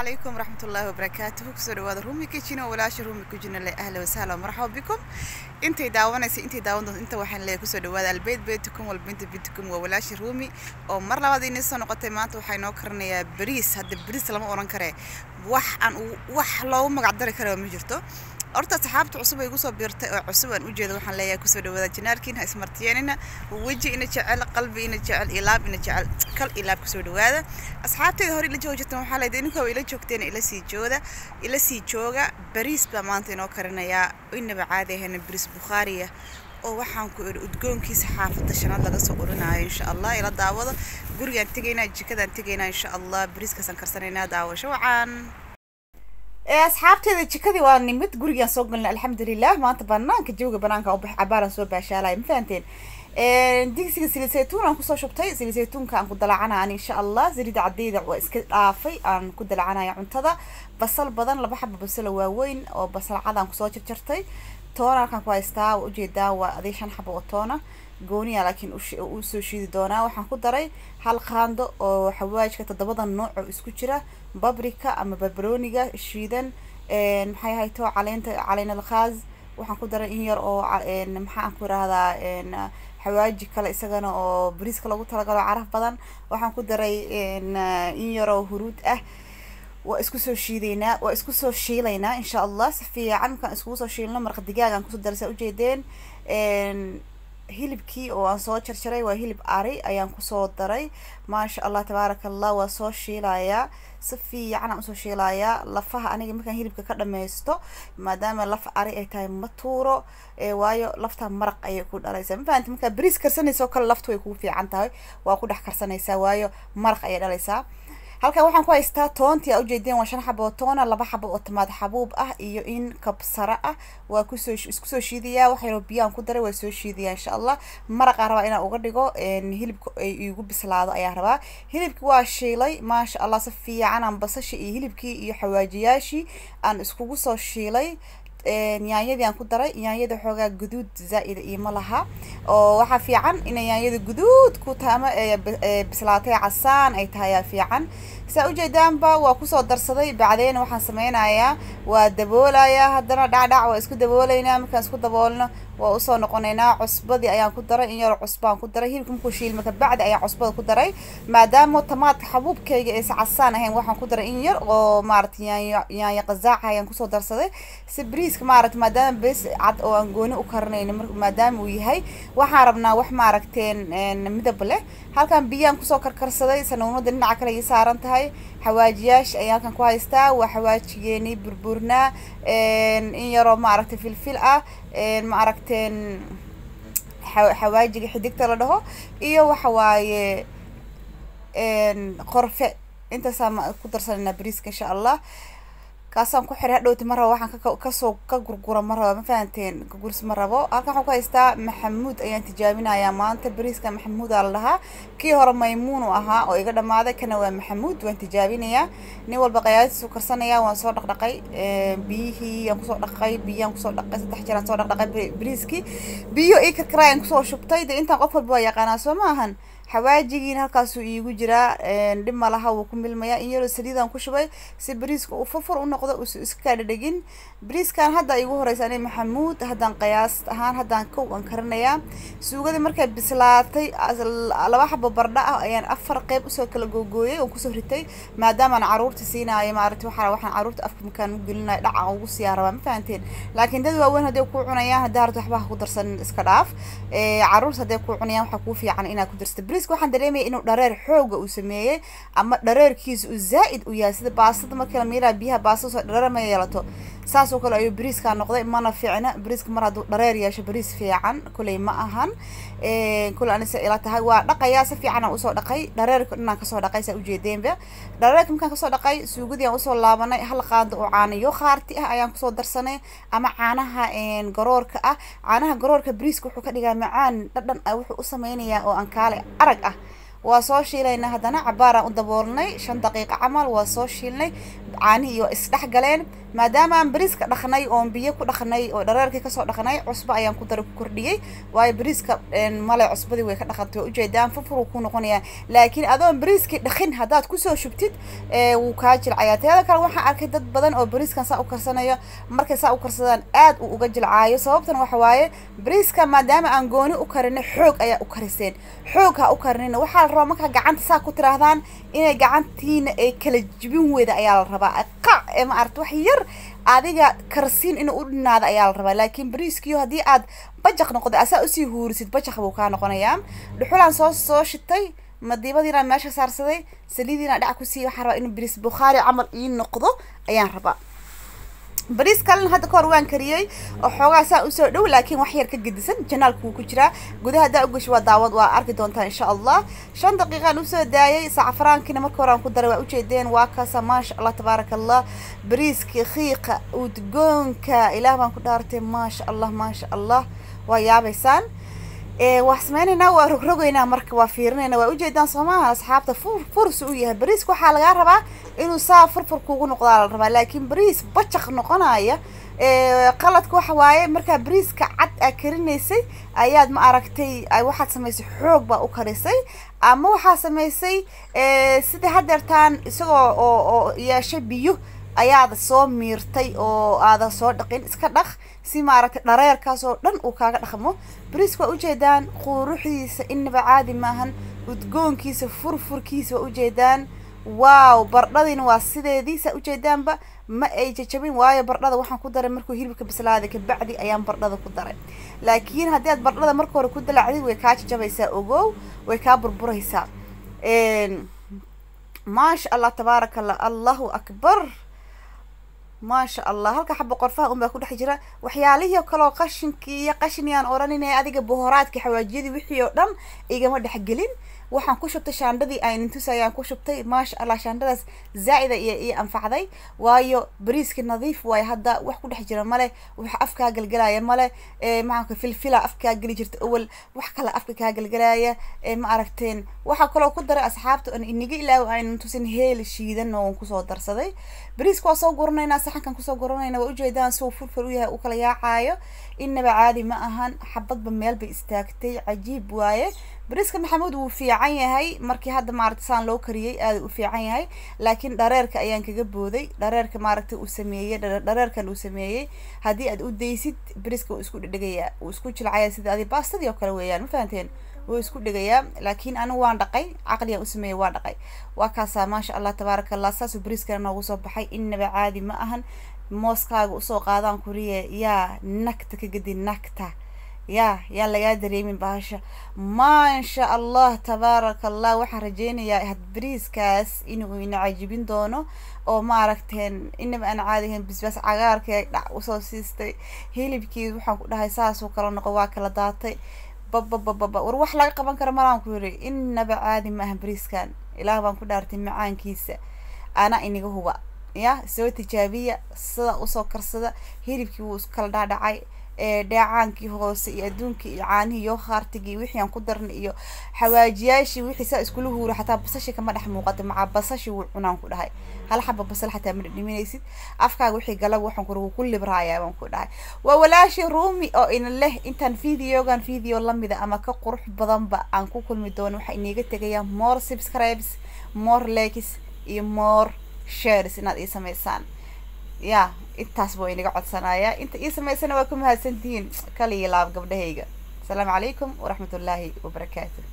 عليكم ورحمة الله وبركاته كسر وهذا رومي كيتشينا ولا شي رومي كوجينا لي أهلا وسهلا ومرحبا بكم انتي داونaysa intii daawan doonto inta waxaan leeyahay kusoo dhawaada albeed beedtukum walbinta bidtukum waa walaashi ruumi oo mar labaad inay soo noqotay maanta waxaa inoo karinayaa bariis hadda bariis lama oran kare wax aan wax loogu magac dari kara ma jirto horta asxaabta cusub ay igu soo biirtay oo cusub aan ujeeda waxaan leeyahay kusoo dhawaada janaalkiin ha ismartiyeenina weji ina jecel qalbi ina jecel ilaab ina jecel kal ilaab kusoo dhawaada asxaabteeda hore ila jooga jirtan waxaa leedahay ininka ila joogteen ila sii jooda ila sii jooga bariis baa maanta inoo karinayaa inaba caadi ahayna bariis bukhaariya oo waxaan ku iri udgoonkiisa xaafadda shanaad laga soo urinayo insha allah ila daawado gurigaan tegaynaa jikadaan tegaynaa insha allah bariiskaasaan karsanaynaa daawasho wacaan asxaabteeda jikadii waa nimid gurigaan soo galna alxamdulilah maanta banaanka jawga banaanka ubax cabaaran soo baashaalaya ma fahanteen digsiga saliid saytuun aan kusoo shubtay saliid saytuunka aan ku dalacanaya insha allah saliida cadeyda waa iska dhaafay aan ku dalacanaya cuntada basal badan laba xaba basalo waaweyn oo basal cad aan kusoo jarjartay toona halkaan ku haystaa waa ujeedaa waa adii shan xaba oo toona gooniya laakiin uu soo shiidi doonaa waxaan ku daray hal qaando oo xawaajka toddobada nooc oo isku jira babrika ama barbarooniga shiidan maxay hayto caleenta caleen alkhaaz waxaan ku daray in yar oo maxaan ku irahdaa xawaaji kale isagana oo bariiska lagu talagalo caraf badan waxaan ku daray in yar oo huruud ah waa isku soo shiideynaa waa isku soo shiilaynaa insha allah si fiican markaan iskugu soo shiilno marqa digaagaan kusoo daray saa ujeedeen hilibkii oo aan soo jarjaray waa hilib ari ayaan kusoo daray maasha allah tabaaraka allah waa soo shiilayaa si fiican aan usoo shiilayaa lafaha aniga markaan hilibka ka dhameysto maadaama laf ari ay tahay ma tuuro waayo lafta maraq ayay ku dhalaysaa ma fahanti markaa bariis karsanaysa oo kale laftu way kugu fiican tahay waa ku dhex karsanaysaa waayo maraq ayay dhalaysaa halkan waxaan ku haystaa toontii aa ujeedeen waa shan xaba oo toona laba xaba oo tamaad xabuub ah iyo in kabsara ah waa kusoo isku soo shiidayaa wax yaroo biyaan ku daray waa soo shiidayaa insha allah maraqaa rabaa inaan uga dhigo hilibka ay igu bislaado ayaa rabaa hilibki waa shiilay maasha allah si fiican aan basasha iyo hilibkii iyo xawaajiyaashii aan iskugu soo shiilay yaanyadii aan ku daray yaanyada xoogaa guduud zaa-ida iyo ma laha oo waxaa fiican inay yaanyada guduud ku tahay ama bislaatay casaan ay tahay ayaa fiican saa ujeedaanba waa kusoo darsaday bacdeen waxaan sameynayaa waa daboolayaa haddana dhacdhac waa isku daboolaynaa markaan isku daboolno waa usoo noqonaynaa cusbadii ayaan ku daray in yar cusbaan ku daray hilibka markuu shiilma kabacdi ayaan cusbada ku daray maadaama tamaadka xabuubkayga aysa casaan ahayn waxaan ku daray in yar oo maarata yaanyo yaanyo qazaaca ayaan kusoo darsaday si bariiska maarata maadaama bes cad oo aan gooni u karinayno maadaama uu yahay waxaan rabnaa wax maaragteen midab leh halkan biyaan kusoo karkarsaday sanuunada dhinaca kale ii saaran tahay xawaajiyaasha ayaan halkan ku haystaa waa xawaajigeeni burburnaa in yaroo maaragtay filfil ah maaragteen xawaajiga xidigta la dhaho iyo waxa waaye qorfe intaasaan ku darsanayna bariiska insha allah kaasaan ku xiray hadhowti ma rabo waxaan kasoo ka gurgura ma rabo ma fahanteen gurgurs ma rabo halkan waxaan ku haystaa maxamuud ayaan tijaabinayaa maanta bariiska maxamuudaa la dhahaa kii hore maymuun u ahaa oo iga dhamaaday kana waa maxamuud waan tijaabinayaa nin walba qayaadiisu karsanaya waan soo dhaqdhaqay biyihii aan kusoo dhaqay biyaan kusoo dhaqay saddex jeer aan soo dhaqdhaqay bariiskii biyo ii karkaraayaan kusoo shubtay dee intaan qof walba waa yaqaanaa soo ma ahan xawaajigiina halkaasuu iigu jiraa dhib malaha wuu ku milmayaa in yaroo saliidaan ku shubay si bariiska uu furfur u noqdo uusa iska kaa dhadhegin bariiskan hadda igu horeysa ani maxamuud haddaan qiyaas ahaan haddaan kow aan karinayaa suugadii markay bislaatay laba xabo bardha ah ayaan afar qeyb usoo kala googooyay oon kusoo ritay maadaamaan caruurta siinaayo maarata waxaa waxaan caruurta afka makaan u gelinayo dhaca ugu siyaa rabaa ma fahanteen laakiin dad waaweyn hadday ku cunayaan haddaa rabto waxba ha ku darsanin iska dhaaf caruurta hadday ku cunayaan waxaa kuu fiican inaad ku darsato bariiska waxaan dareemaya inuu dhareer xooga uu sameeyey ama dhareerkiisa uu zaa-id u yahay sida baastada markii la miiraa biyaha baastada soo dhareer ma yeelato saas oo kale ayuu bariiskaa noqday mana fiicna bariiska mar hadduu dhareer yeesho bariis fiican kuley ma ahan kule anise ila tahay waa dhaqayaa si fiican aan usoo dhaqay dhareerka dhinaan kasoo dhaqay saa ujeedeenba dhareerka markaan kasoo dhaqay suugadii aan usoo laabanay hal qaando oo caanayo khaarti ah ayaan kusoo darsanay ama caanaha garoorka ah caanaha garoorka bariiska wuxuu ka dhigaa macaan dhadhan ah wuxuu u sameynayaa oo aan kaale arag ah waa soo shiilaynaa haddana cabaaraan u daboolnay shan daqiiqa camal waa soo shiilnay caanihii iyo isdhex galeen maadaama aan bariiska dhaqnay oon biyo ku dhaqnay oo dhareerkii kasoo dhaqnay cusbo ayaan ku dara ku kordhiyey waayo bariiska male cusbadii way ka dhaqantay waa ujeedaan furfuruu ku noqonayaa laakiin adoon bariiskii dhaqin haddaad kusoo shubtid wuu kaa jilcayaa teeda kale waxaan arkay dad badan oo bariiskan saa u karsanayo markay saa u karsadaan aad uu uga jilcaayo sababtan waxa waaye bariiska maadaama aan gooni u karinay xoog ayaa u kariseen xoog ha u karinina waxaa la rabaa markaa gacanta saa ku tiraahdaan inay gacantiina ay kala jibin weyda ayaa la rabaa qac ee ma aragta wax yar adiga karsiin inuu u dhinaado ayaa la rabaa laakiin bariiskiyo haddii aad bajaq noqdo asaa usii huurisid bajaq buu kaa noqonayaa dhuxulaan soo soo shitay madiibadiinaan meesha saarsaday saliidiinaan dhac ku siiy waxaan rabaa inuu bariis bukhaari camal ii noqdo ayaan rabaa bariis kalena hadda kahor waan kariyey oo xoogaa saa usoo dhow laakiin wax yar ka gedisan janaalku wuu ku jiraa gudaha haddaa ugasho waa daawad waa arki doontaa insha allah shan daqiiqaan usoo daayay sacfaraankiina marka hore aan ku daray waa ujeedeen waa kaasa maasha allah tabaaraka allah bariiskii khiiqa udgoonka ilaah baan ku dhaartay maasha allah maasha allah waa yaabaysaan waa sameynaynaa waa rogrogaynaa marka waa fiirinaynaa waa ujeedaan soomaha asxaabta fur fursi u yahay bariiska waxaa lagaa rabaa inuu saa furfur kugu noqdaa la rabaa laakiin bariis bajaq noqonaya qaladka waxa waaye markaa bariiska cad aa karinaysay ayaad ma aragtay waxaad samaysay xoog baa u karisay ama waxaa samaysay sida hadeertaan isagoo oo oo yeeshay biyo ayaada soo miirtay oo aada soo dhaqin iska dhaq si maaragtay dhareerkaas oo dhan uu kaaga dhaqmo bariiska waa ujeedaan quruxdiisa inaba caadi maahan udgoonkiisa furfurkiisa waa ujeedaan wow bardhadiina waa sideediisa ujeedaanba ma ay jajabin waayo bardhada waxaan ku daray markuu hilibka bislaaday kabacdi ayaan bardhada ku daray laakiin haddii aad bardhada marka hore ku dalacdid way kaa jajabaysaa ogow way kaa burburaysaa maasha allah tabaaraka allah allahu akbar maasha allah halka xaba qorfaha un baa ku dhex jira waxyaalihii kaloo qashinkii iyo qashiniyaan odhaninaya adiga bohoraadka xawaajiyadii wixii oo dhan igama dhexgelin waxaan ku shubtay shaandhadii aynintus ayaan ku shubtay maasha allah shaandhadaas zaa'ida iyo ii anfacday waayo bariiskii nadiif waayo hadda wax ku dhex jira male wax afkaa galgalaya male maxaanka filfila afkaa geli jirta awal wax kale afka kaa galgalaya ma aragteen waxaa kaloo ku daray asxaabta on iniga ilaaw aynan tusin heel shiidan oo kusoo darsaday bariiska waa soo guranaynaa saxankan kusoo guranayna waa ujeedaan si uu furfur u yahay u kala yaacaayo inaba caadi ma ahan xabadba meel bay istaagtay cajiib waaye bariiska maxamuud wuu fiican yahay markii hadda maaragta saan loo kariyey aada u fiican yahay laakiin dhareerka ayaan kaga booday dhareerka maaragtay uu sameeyey dhareerkan uu sameeyey haddii aad u daysid bariiska wuu isku dhedhegayaa wuu isku jilcaya sida adi baastadii oo kale weeyaan ma fahanteen wuu isku dhegayaa laakiin anigu waan dhaqay caqligaan u sameeyey waan dhaqay waa kaasaa maasha allah tabaaraka allah saasuu bariiskana noogu soo baxay inaba caadi ma ahan mooskaaga usoo qaadaan kuriye yaa nagta ka gedi nagta ya yaan lagaa dareemin bahasha maasha allah tabaaraka allah waxaan rajeynayaa had bariiskaas inuu ina cajibin doono oo maaragteen inaba aan caadihayn bisbaas cagaarkee dhac usoo siistay hilibkii waxaan ku dhahay saasuu kala noqo waa kala daatay bababababa war wax laga qaban karo malaan ku yiri inaba caadi ma aha bariiskan ilaah baan ku dhaartay macaankiisa ana iniga huba ya soo tijaabiya sida usoo karsada hilibkii wuu iskala dhaadhacay dheecaankii hoose iyo adduunkii iyo caanihii iyo khaartigii wixii aan ku darnay iyo xawaajiyaashii wixii saa iskula huura xataa basashii kama dhex muuqata macaa basashii wuu cunaan ku dhahay hal xaba basal xataa ma dhadhiminaysid afkaaga wixii galaba waxaan ku wuu ku libraayaa baan ku dhahay waa walaashii ruumi oo ina leh intaan videogan video lamida ama ka qurux badanba aan ku kulmi doono waxaa iniiga tegaya more subscribes more likes iyo more shares inaad ii samaysaan ya intaas buu inaga codsanaya inta ii samaysana waa ku mahadsantihiin kaliya laab gabdhahayga asalaamu calaykum waraxmat ullaahi wabarakaatu